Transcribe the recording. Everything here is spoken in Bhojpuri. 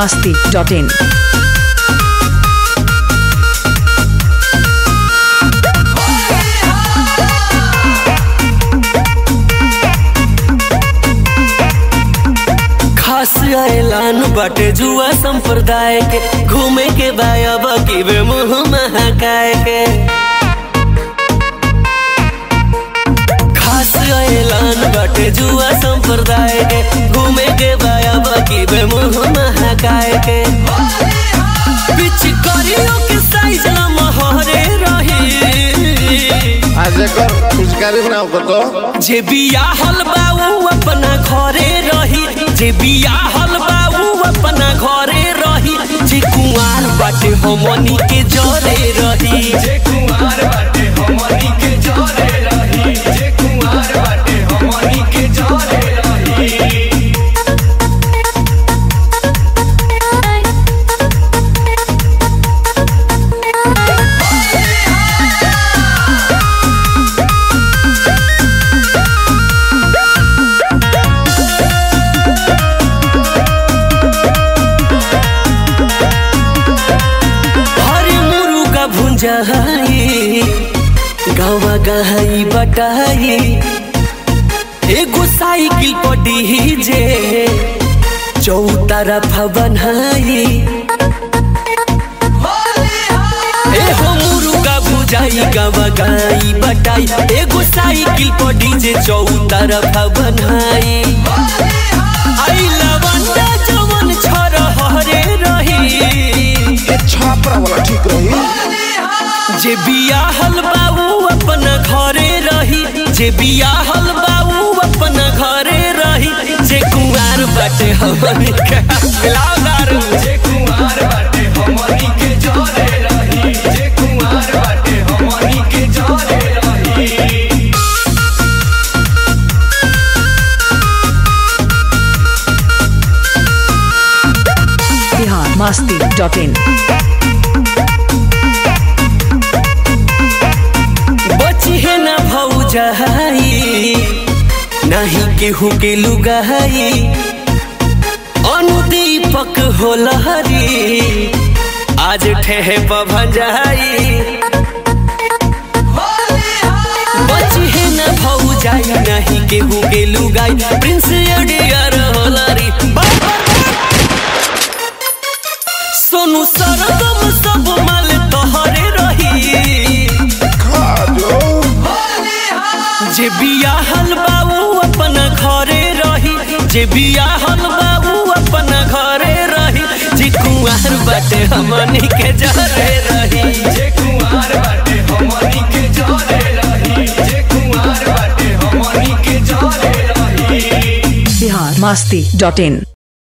masti.in. खास ऐलान बाटे जुआ संप्रदाय के घूमे के बायब की बे मुंह महकाए के खास ऐलान बाटे जुआ संप्रदाय के घूमे के बायब की बे मुंह महकाए के बिच करियो के साइज ला महरे रही आज एकर पुचकारी बनाओ कतो जे बियाहल बाऊ अपना घरे रही जे बियाहल बाऊ अपना घरे रही जे कुंवार बाटे हमनी के जरे रही जे कुमार बाटे हमनी के जरे रही जे कुमार बाटे हमनी के जरे रही हरे मुरुगा भुंजाई गावा गहाई बटाई एगो साइकिल पर डीजे चौतरफ बनाई ए हो मुरुगा भुजाई गावा गाई बटाई एगो साइकिल पर डीजे चौतरफ बनाई आई लवंडा जवन छर हरे रही ये छापरा वाला ठीक रही जे बियाहल बाबू अपना घरे रही जे बियाहल बाबू अपना घरे रही जे कुंवार बाटे हमनी के मिलाओ दारू जे कुमार बाटे हमनी के जरे रही जे कुमार बाटे हमनी के जरे रही Bihar masti.in. बची है ना भौजाई नहीं केहू के लुगाई अनुदीपक होलहरी आज ठेहे पभंजाई बची है ना भौजाई नहीं केहू के लुगाई प्रिंस अडियर होलरी सोनू सरगम सब माल तोहरे रही खा जो जे बियाहल बाबू अपना घरे रही जे बियाहल बाबू अपना घरे रही जे कुंवार बाटे हमनी के जरे रही जे कुमार बाटे हमनी के जरे रही जे कुमार बाटे हमनी के जरे रही Bihar masti.in.